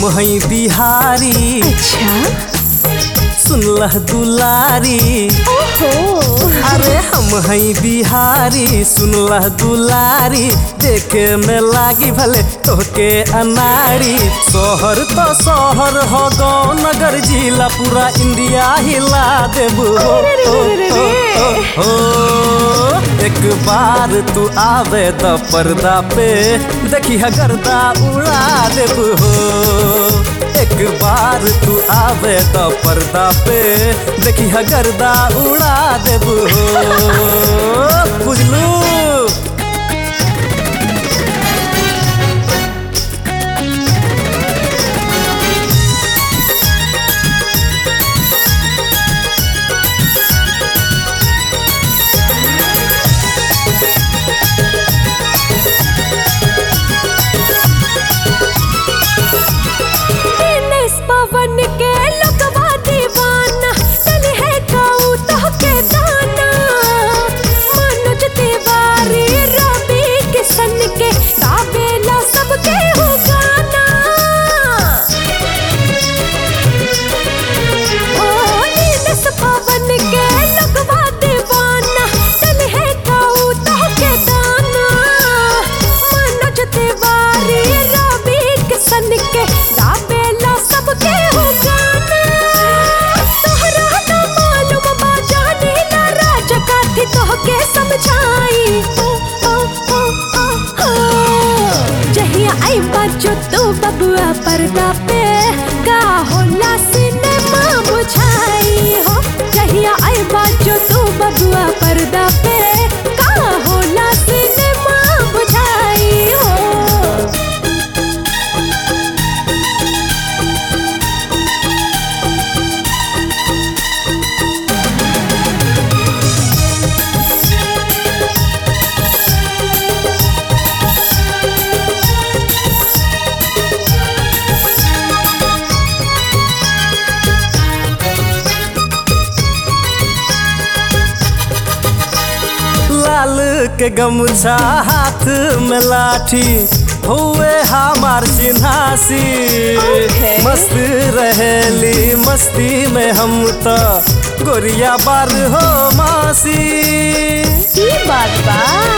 हम हई बिहारी अच्छा सुनलह दुलारी ओहो अरे हम हई बिहारी सुनलह दुलारी देखे में लागी भले तोहके अनाड़ी शहर तो शहर हो गो नगर जिला पूरा इंडिया हिला देबू हो, अरे रे हो, रे रे हो, रे। हो, हो। एक बार तू आवे द पर्दा पे देखी गर्दा उड़ा देबू हो एक बार तू आवे तो पर्दा पे देखी गर्दा उड़ा देबू हो बुझलू दिनेश पवन के लगवा दीवाना चल है काऊ तो के दाना मनोज तिवारी रवि किशन के गावेला सबके हो गाना ओ दिनेश पवन के लगवा दीवाना चल है काऊ तो के दाना मनोज तिवारी रवि किशन के गावेला सबके हो गाना तोहरा ना मालूम बा जाने ला राज काथी तोहके समझाई ओ ओ ओ ओ ओ जहिया आई बाजो तो बबुआ पर्दा पे का होला सिनेमा बुझाई हो जहिया आई बाजो तो बबुआ पर्दा पे का होला सिनेमा बुझाई हो लाल के गमछा हाथ में लाठी हुए हमार चिन्हासी Okay. मस्त रहेली मस्ती में हम तो गोरिया बार हो मासी की बात बा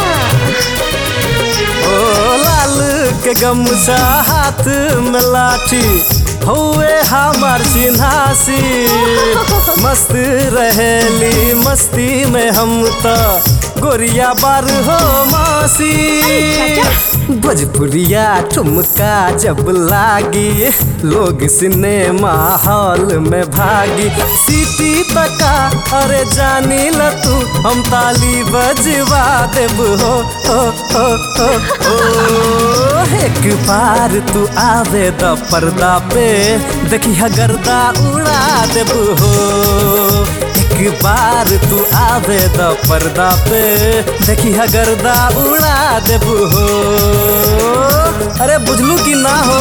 ओ लाल के गमछा हाथ में लाठी हुए हमार चिन्हासी मस्त रहेली मस्ती में हम तो गोरिया बार हो मासी भोजपुरिया ठुमका जब लागी लोग सिनेमा हॉल में भागी सीटी तका अरे जानी ल तू हम ताली बजवा देब हो हो हो हो हो एक बार तू आवे द पर्दा पे देखी गर्दा उड़ा देब हो एक बार तू आवे द पर्दा पे देखी गर्दा उड़ा देब हो अरे बुझलू कि ना हो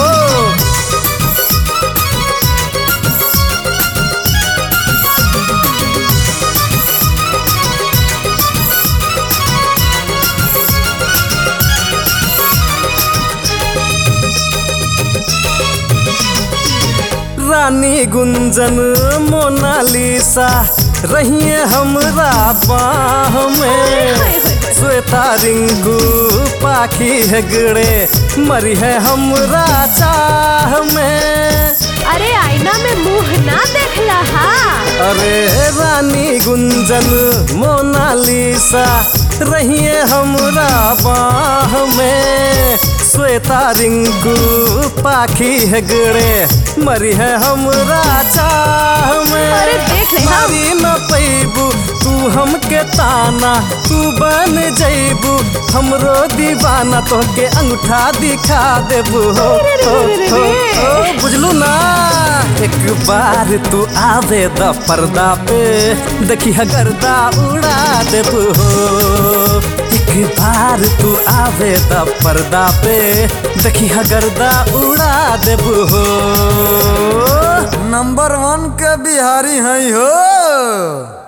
रानी गुंजन मोनालिसा रहिए हमरा बाह में श्वेता रिंगू पाखी हेगड़े मरी है हमरा चाह में अरे आईना में मुंह ना देखला हा अरे रानी गुंजन मोनालिसा रहिए हमरा बाह में श्वेता रिंकू पाखी हेगड़े मरी है हमरा चाह में अरे देख ले हम। मारी न पैबू तू हमके ताना तू बन जैबू हमरो दीवाना तोहके अंगूठा दिखा देबू हो अरे रे हो, रे रे हो, रे। हो, बुझलू ना एक बार तू आवे द पर्दा पे देखी गर्दा उड़ा देबू हो एक बार तू आवे द पर्दा पे देखी गर्दा उड़ा देबू हो नंबर वन के बिहारी हैं हो